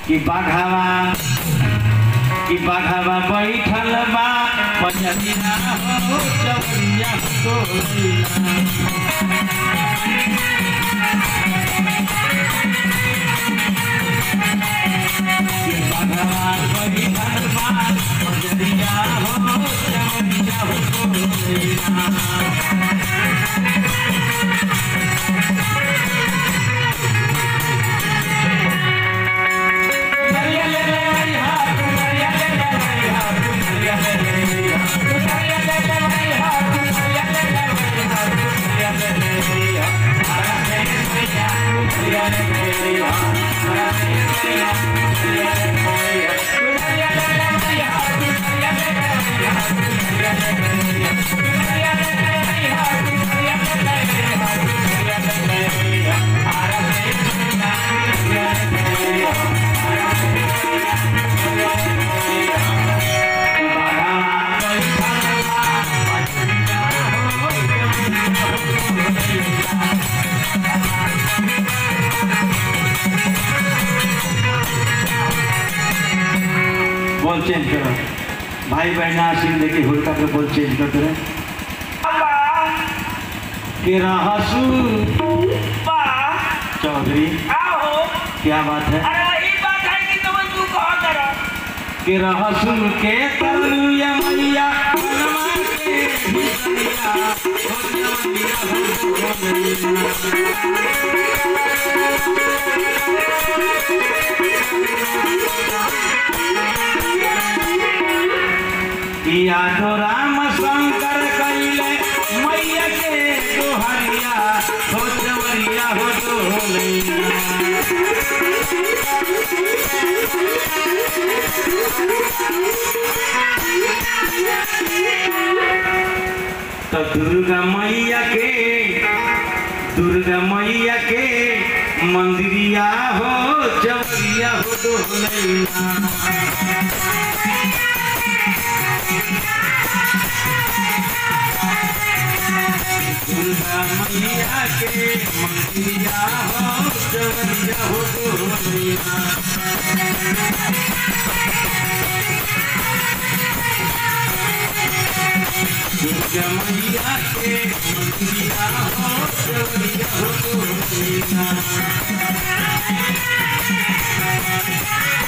कि बाघावा कि बाघावा बैठल बा पंजरिया हो चवरिया तोरिया कि बाघावा बैठल बा पंजरिया हो चवरिया तोरिया बोल चेंज करो भाई बहन आशीर्वाद देखिए होलिका के बोल चेंज कर दे के रहसू चौधरी क्या बात है के रहसू के तरुया मैया बनवा के भितरिया, हो जवनिया हो जवनिया। किया तो राम शंकर कैले मैया के दोहरिया हो चवरिया हो डोलैया तो दुर्गा मैया के दुर्गा मैया के मंदिरिया हो चवरिया हो डोलैया दुर्गा मैया के मंदिरिया हो चवरिया हो डोलैया दुर्गा मैया के मंदिरिया हो चवरिया हो डोलैया